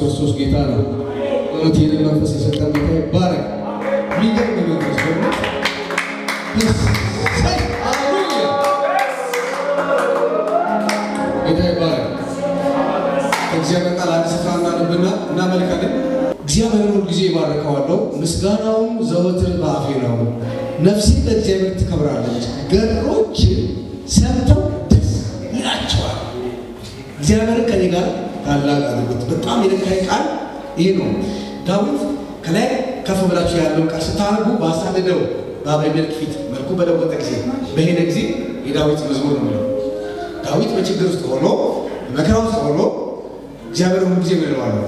ክርስቶስ ጌታ ነው። እውነት ይህንን መንፈስ የሰጠን ጌታ ይባረክ። የሚገርም መንፈስ ደግሞ እሰይ! ሃሌሉያ! ጌታ ይባረክ። ከእግዚአብሔር ቃል አንድ ስፍራ እናነብና እናመልካለን። እግዚአብሔርን ሁል ጊዜ ይባርከዋለሁ፣ ምስጋናውም ዘወትር በአፌ ነው። ነፍሴ ለእግዚአብሔር ትከብራለች፣ ገሮች ሰምተው ደስ ይላቸዋል። እግዚአብሔር ከኔ ጋር ታላቅ አድርጎት በጣም የነካኝ ቃል ይሄ ነው። ዳዊት ከላይ ከፍ ብላችሁ ያለውን ቃል ስታነቡ ባሳደደው በአቤሜሌክ ፊት መልኩ በለወጠ ጊዜ በሄደ ጊዜ የዳዊት መዝሙር ነው የሚለው። ዳዊት በችግር ውስጥ ሆኖ በመከራ ውስጥ ሆኖ እግዚአብሔር ሁሉ ጊዜ ምለዋለሁ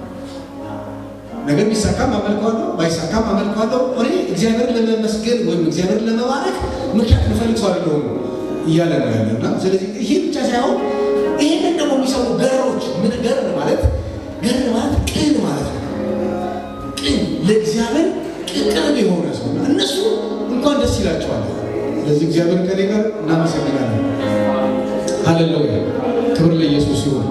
ነገር ቢሳካም አመልከዋለሁ፣ ባይሳካም አመልከዋለሁ። እኔ እግዚአብሔርን ለመመስገን ወይም እግዚአብሔርን ለመባረክ ምክንያት ልፈልግ ሰው አይደለሁም እያለ ነው ያለና ስለዚህ ይሄ ብቻ ሳይሆን ይህንን ደግሞ የሚሰሩ ገሮች ምን ገር ማለት ገር ማለት ቅን ማለት ነው። ቅን ለእግዚአብሔር ቅን የሆነ ሰው እና እነሱ እንኳን ደስ ይላቸዋል። ስለዚህ እግዚአብሔር ከኔ ጋር እናመሰግናለን። ሃሌሉያ ክብር ለኢየሱስ ይሁን።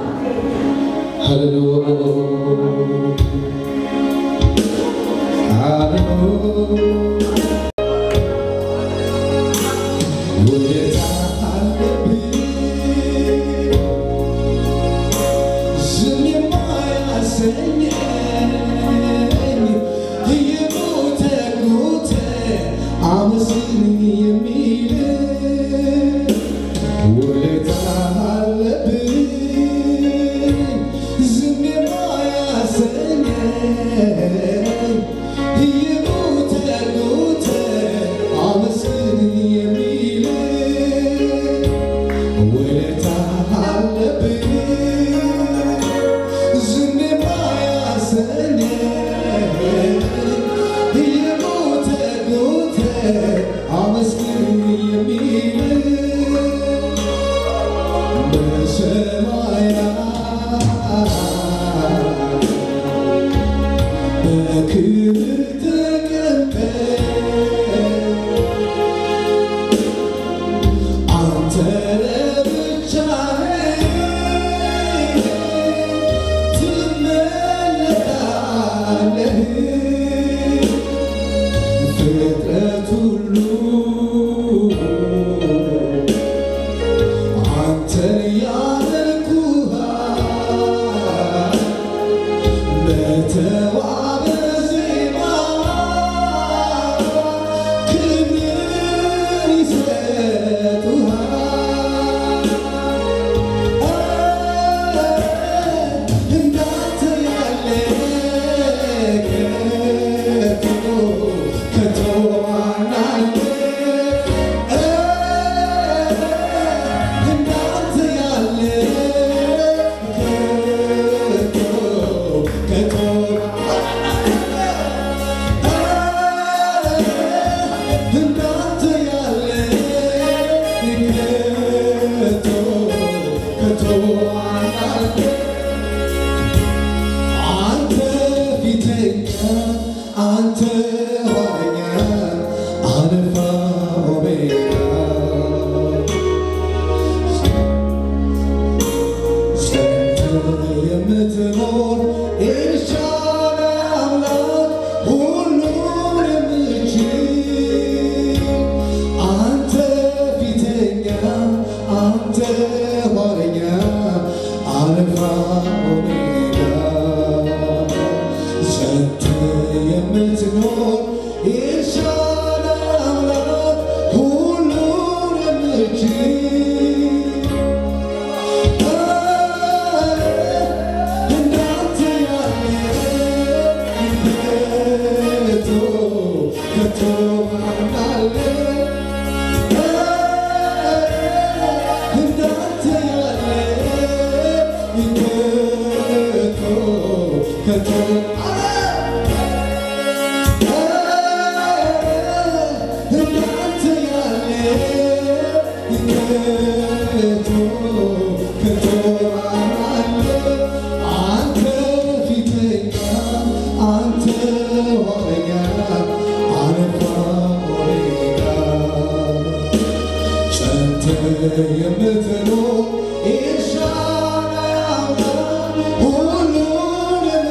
የምትኖር ኤልሻዳይ አምላክ ሁሉን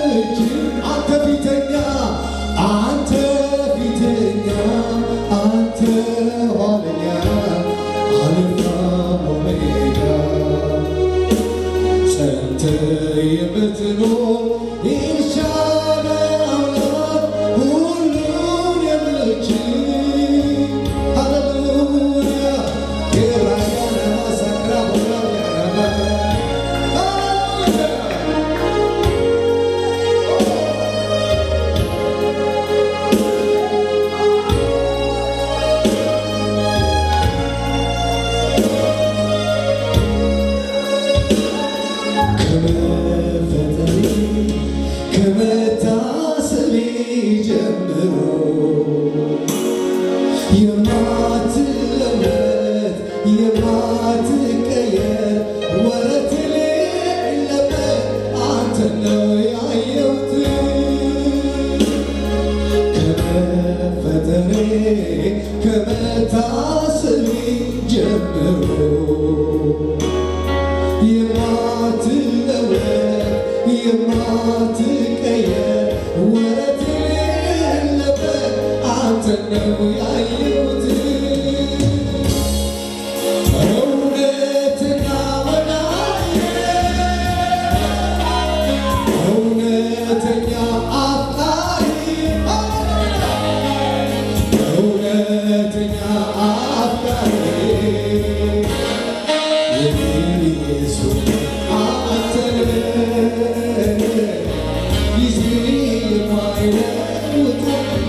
የማትቀየር ወረት የሌለበት አንተ ነው ያየሁት እውነትና ወዳጅ እውነተኛ አፍቃሪ እውነተኛ አፍቃሪ ኢየሱስ አንተ ጊዜ የማይለውጥ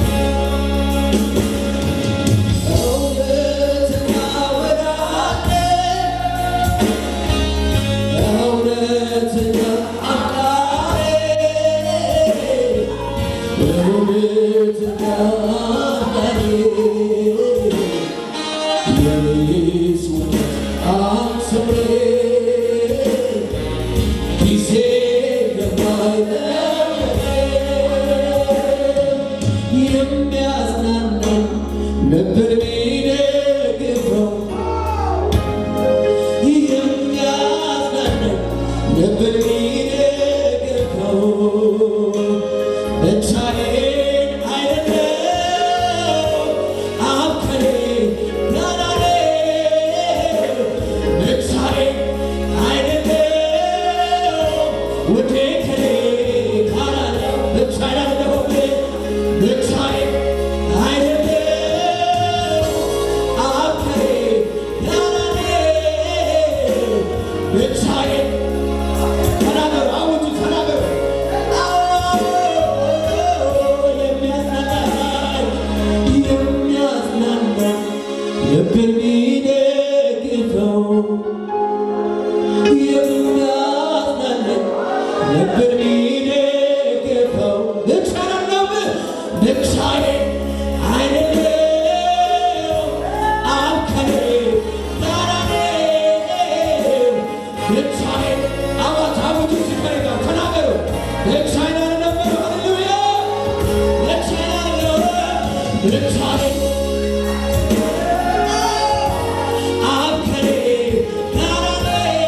እውነተኛ ወዳጅ እውነተኛ አፍቃሪ እውነተኛ አፍቃሪ የኢየሱስ አንተ ጊዜ የማይለወጥ የሚያጽናናው ነበር የሚደግፈው የሚያጽናናው ነበር የሚደግፈው ብቻዬን አይደለም አብ ከኔ ጋር አለ ብቻዬን አይደለም ውዴ ከኔ ጋር አለ ብቻዬን አይደለሁም ብቻዬን አይደለም አብ ከኔ ጋር አለ ብቻዬን ተናገሩ አውጁ ተናገሩ የሚያጽናናኝ የሚያጽናናኝ ልብን የሚደግፈው የሚያጽናናኝ ልብን የሚደግፈው ብቻዬን ነው ብቻዬን አይደለም አብ ከኔ ጋር አለ ብቻዬን አዋጅ አውጁ ሲከረ ጋር ተናገሩ ብቻዬን አይደለም ሃሌሉያ ብቻዬን አይደለም ብቻዬን አብ ከኔ ጋር አለ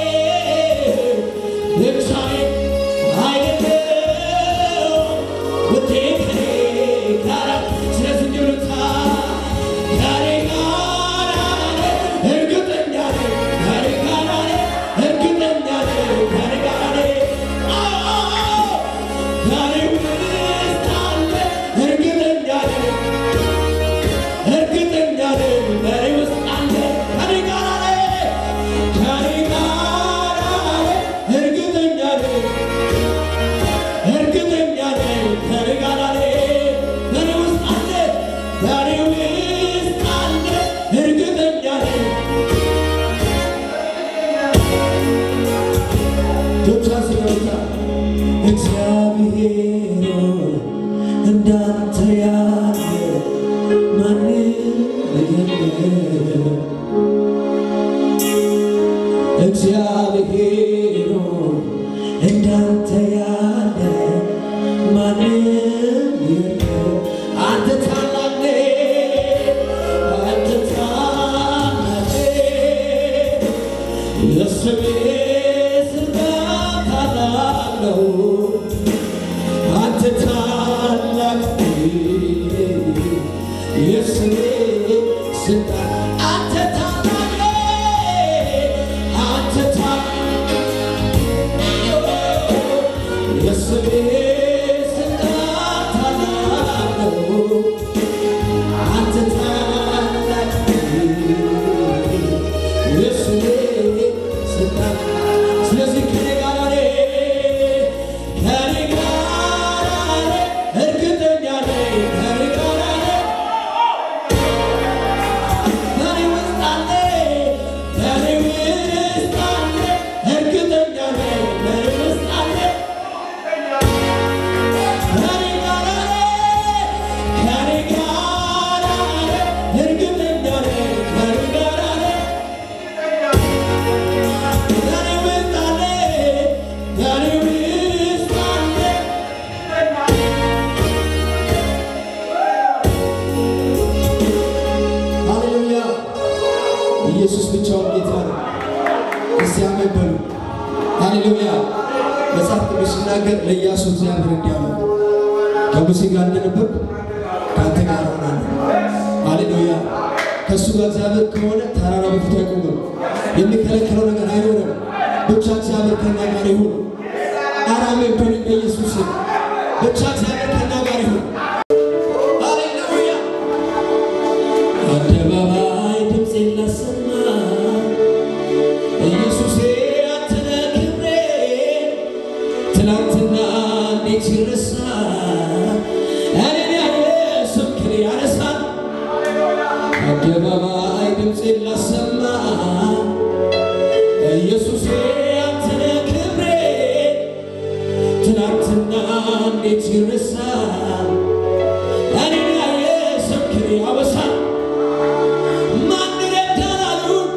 ብቻዬን አይደለም ውዴ ከኔ ጋር አለ ስለዚህ እንዲሉታ ከኔ ጋር አለ እርግጠኛ ነኝ ከኔ ጋር አለ እርግጠኛ ነኝ ከኔ ጋር አለ አዎ ከኔ ውስጥ አለ እርግጠኛ ነኝ እርግጠኛ ነኝ በኔ ውስጥ አለ ከኔ ጋር አለ ከኔ ጋር አለ እርግጠኛ ነኝ እርግጠኛ ነኝ ከኔ ጋር አለ በኔ ውስጥ አለ በኔ ውስጥ አለ እርግጠኛ ነኝ ዶክተር ሲኖታ እግዚአብሔር ሆይ እንዳንተ ያለ ማንም የለም። እግዚአብሔር ሆይ እንዳንተ ያለ ማንም የለም። አንተ ታላቅ ነህ፣ አንተ ታላቅ ነህ። የስምህ ስልጣን ታላቅ ነው። አንተ ታላቅ ነህ፣ የስምህ ስልጣን አንተ ታላቅ ነህ፣ አንተ ታላቅ የስምህ ስልጣን ታላቅ ነው። አንተ ታላቅ ነህ፣ የስምህ ስልጣን ስለዚህ ከኔ ጋር ነህ፣ ከኔ ጋር ነህ፣ እርግጠኛ ነኝ ከኔ ጋር ነህ። ከኔ ውስጥ አለ፣ ከኔ ውስጥ አለ፣ እርግጠኛ ነኝ ከኔ ውስጥ አለ። ከኔ ጋር ነህ፣ ከኔ ጋር ነህ፣ እርግጠኛ ነኝ ከኔ ጋር ነህ። ከኔ ውስጥ አለ፣ ከኔ ውስጥ አለ። ሃሌሉያ! ኢየሱስ ብቻውን ጌታ ነው። እስቲ አሜን በሉ። ሃሌሉያ! መጽሐፍ ቅዱስ ሲናገር ለኢያሱ እግዚአብሔር እንዲህ አለው፣ ከሙሴ ጋር እንደነበርኩ ከአንተ ጋር እሆናለሁ። ሃሌሉያ! ከእሱ ጋር እግዚአብሔር ከሆነ ተራራ በፊቱ አይቆምም፣ የሚከለክለው ነገር አይኖርም። ብቻ እግዚአብሔር ከእኛ ጋር ይሁን። አራሜን በሉኝ በኢየሱስ ስም። ብቻ እግዚአብሔር ከእኛ ጋር ይሁን። ሃሌሉያ! አደባባይ ድምፄን ላሰማ ኢየሱሴ አንተ ነህ ክብሬ ትናንትና እንዴት ይረሳ እኔን ያየ ስምህን ያነሳል አደባባይ ድምፄን ላሰማ ኢየሱሴ አንተ ነህ ክብሬ ትናንትና እንዴት ይረሳ እኔን ያየ ስምህን ያወሳል ማን ረዳን አሉን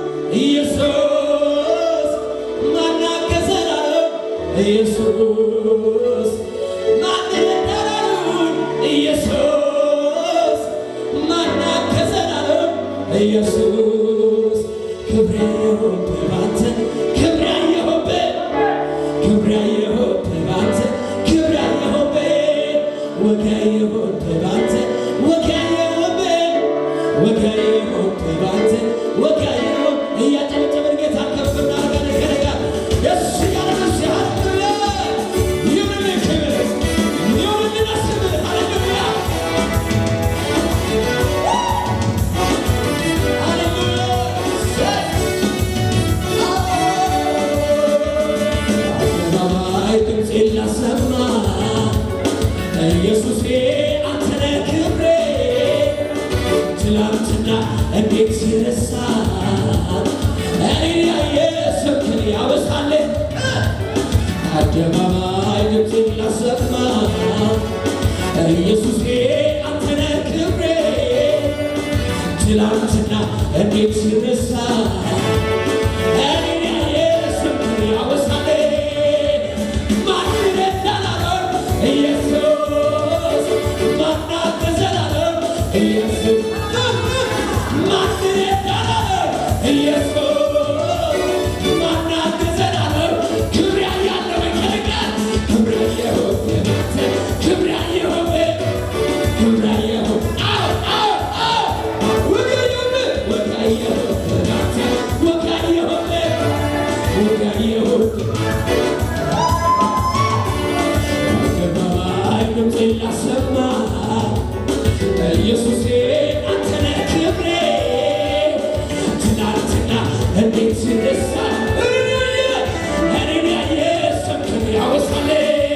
ኢየሱስ ማን አገዘን አሉን ኢየሱስ ማን ረዳን አሉን ኢየሱስ ማን አገዘን አሉን ኢየሱስ ክብሬ የሆንህ ባንተ ክብሬ የሆንህ ክብሬ የሆንህ ባንተ ክብሬ የሆንህ ወጌ የሆንህ ባንተ ወጌ የሆንህ ወጌ የሆንህ ባንተ ወጌ የሆንህ እያጨበጨብን ጌታ ከፍ እናደርጋለን ከነጋ ደስ እያለን ደስ ሃሌሉያ ይሁንልህ ክብር ይሁንልን አስብህ ሃሌሉያ አደባባይ ድምፄን ላሰማ ኢየሱሴ አንተ ነህ ክብሬ ትላንትና እንዴት ሲረሳ እኔን ያየ ስምህን ያወሳል አደባባይ ድምፄን ላሰማ ኢየሱሴ አንተ ነህ ክብሬ ትላንትና እንዴት ሲረሳ እኔን ያየ ስምህን ያወሳል ማን ረዳን አለው ኢየሱስ ማን አገዘን አለው ኢየሱስ ማን ረዳን አለው ኢየሱስ ማን አገዘን አለው ክብር ያለው ይከለቃል ክብር ያየው ክብር ያየው ክብር ያየው አዎ አዎ አዎ ወጋየው ወጋየው ወጋየው ወጋየው አደባባይ ድምፄን ላሰማ ኢየሱሴ አንተ ነህ ክብሬ ትናንትና እንዴት ሲረሳ እኔን ያየ ስምህን ያወሳል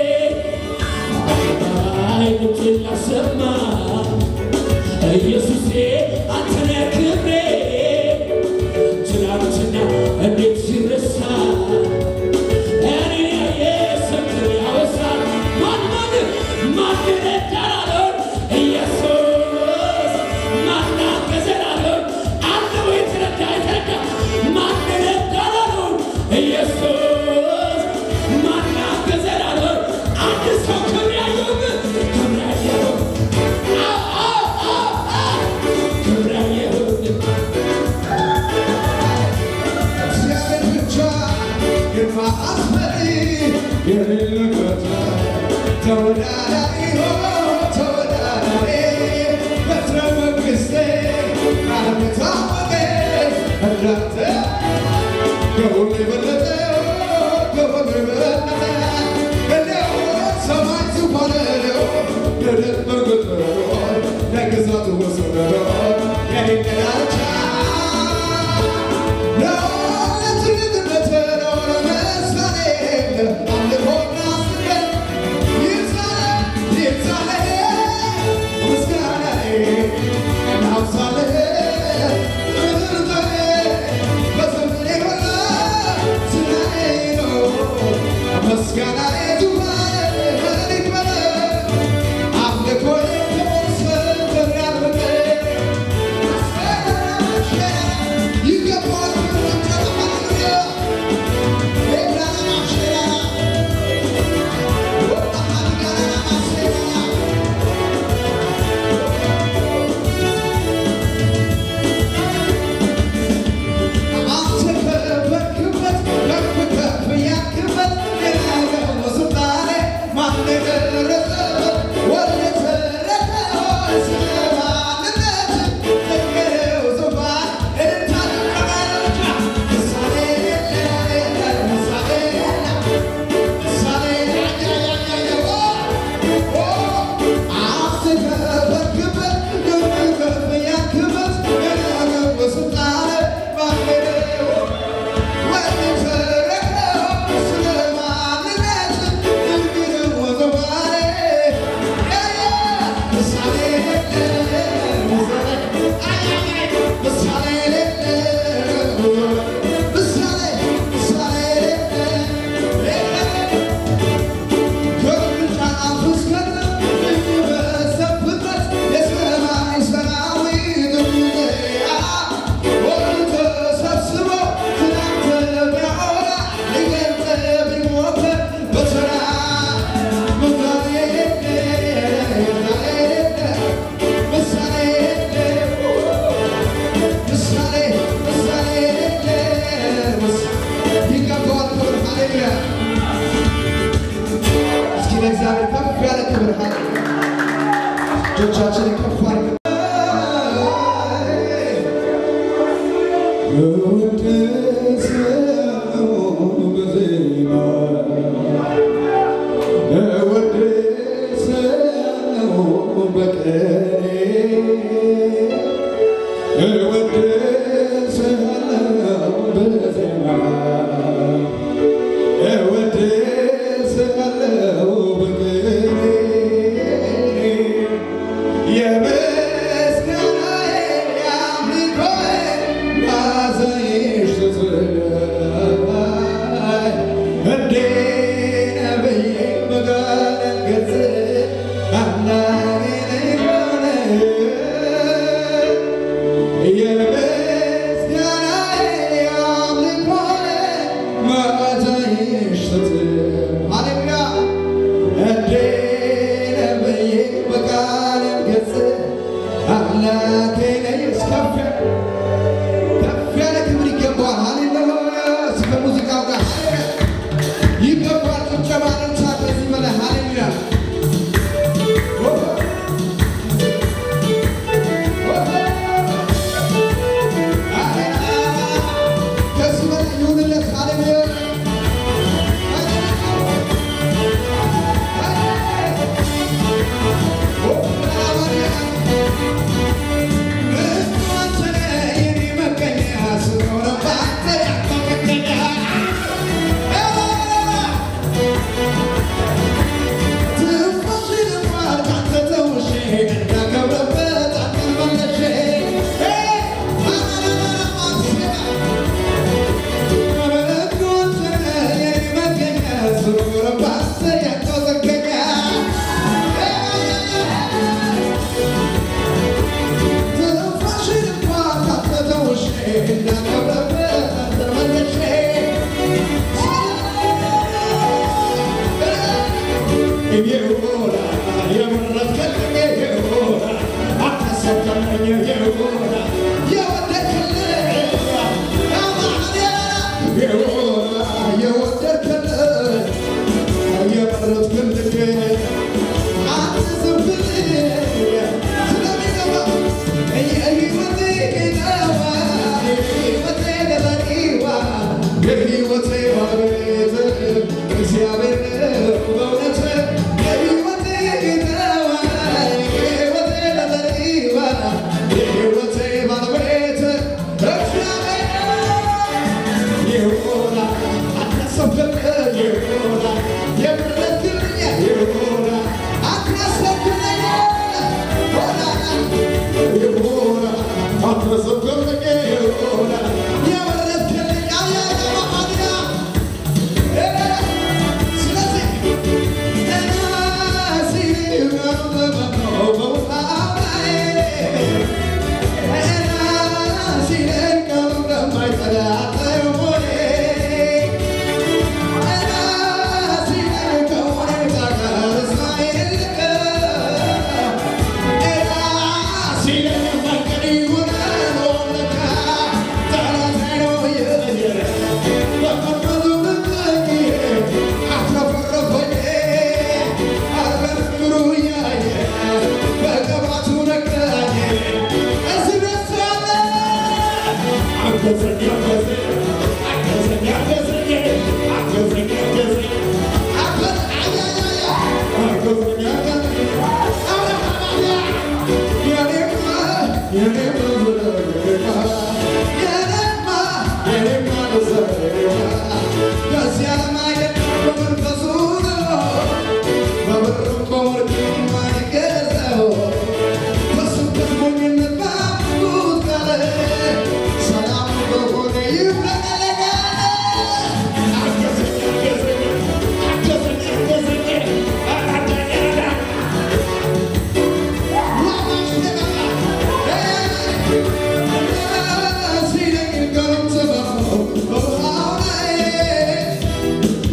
አደባባይ ድምፄን ላሰማ ኢየሱሴ አንተ ነህ ክብሬ ትናንትና እንዴት ሲረሳ እኔን ያየ ስምህን ያወሳል ማን ማን ማን ረዳን አለው ኢየሱስ ማን አገዘን አለው አንተ ወይ ተረዳ የተረዳ ማን ረዳን አለው ኢየሱስ ማን አገዘን አለው አንድ ሰው ክብር ያየው ክብር ያየው አዎ አዎ አዎ አዎ ክብር ያየው እግዚአብሔር ብቻ ግርማ አስመሪ የሌለበት ተወዳዳሪ ሆ ተወዳዳሪ በትረ መንግሥቴ ዓለም የታወቀ እንዳንተ ከሁሉ የበለጠ ከሁሉ የበለጠ እንዲያው ሰማይ ዙፋን ነው ምድር መንግሥት ነው ለግዛቱ ወሰን ነው የኔ ዳርቻ ምስጋና አምልኮ ከሞት ያልበቀ አንተ ከበርክበት ከፍ ከፍ ያልክበት ሃሌሉያ እስኪ ለእግዚአብሔር ከፍ ያለ ክብር ሃሌ እጆቻችንን ከፍ አድርገን ከፍ ያለ ክብር ይገባዋል። ሃሌሉያ እስከ ሙዚቃው ጋር ይገባል። ጭብጨባ ልንሳ ከዚህ በላይ ሃሌሉያ ከዚህ በላይ ይሁንለት። ሃሌሉያ Hey!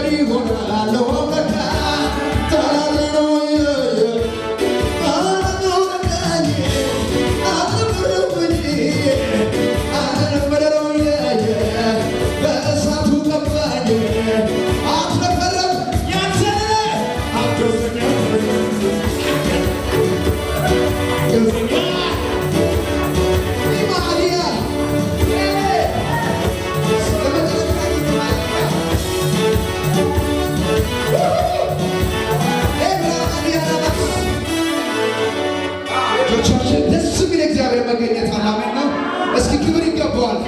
ልጆቻችን ደስ የሚል እግዚአብሔር መገኘት አላመን ነው። እስኪ ክብር ይገባዋል።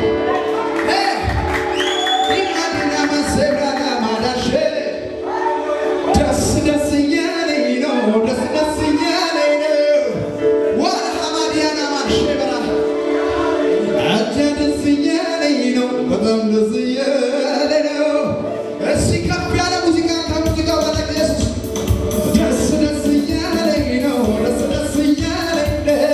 ኢማዲና መሰብራና ማዳሼ ደስ ደስ እያለኝ ነው፣ ደስ ደስ እያለኝ ነው። ዋና ሐማዲያና ማሼ በራ አጃ ደስ እያለኝ ነው፣ በጣም ደስ እያለኝ ነው። እስኪ ከፍ ያለ ሙዚቃ ከሙዚቃው በላይ ኢየሱስ ደስ ደስ እያለኝ ነው፣ ደስ ደስ እያለኝ ነው።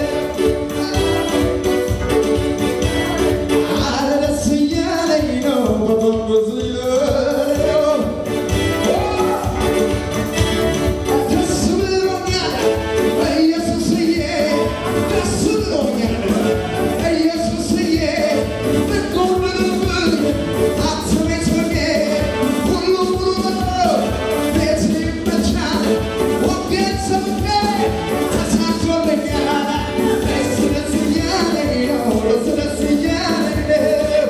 አረ ደስ እያለኝ ነው፣ በጣም ደስ እያለኝ ነው። ደስ ብሎኛል ኢየሱስዬ፣ ደስ ብሎኛል ኢየሱስዬ። ብትጎድልብኝ አትቤት ሆኜ ሁሉ ሙሉ ነው፣ ቤት ይመቻል። ወንጌል ሰብኬ ተሳክቶልኛል። ደስ ደስ እያለኝ ነው፣ ደስ ደስ እያለኝ ነው።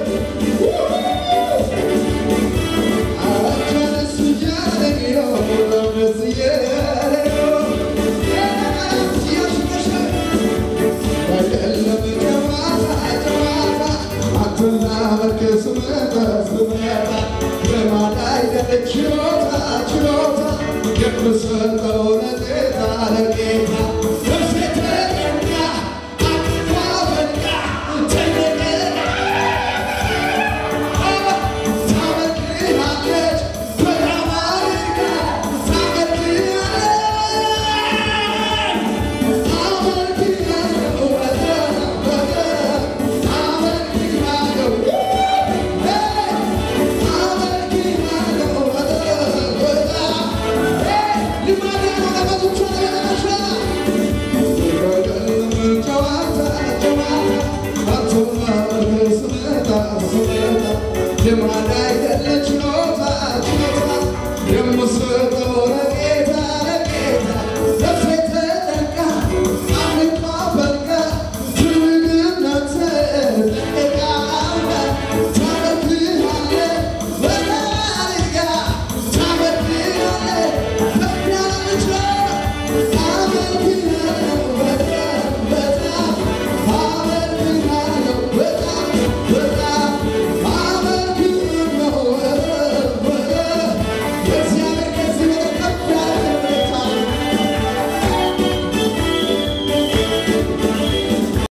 ልማዳይ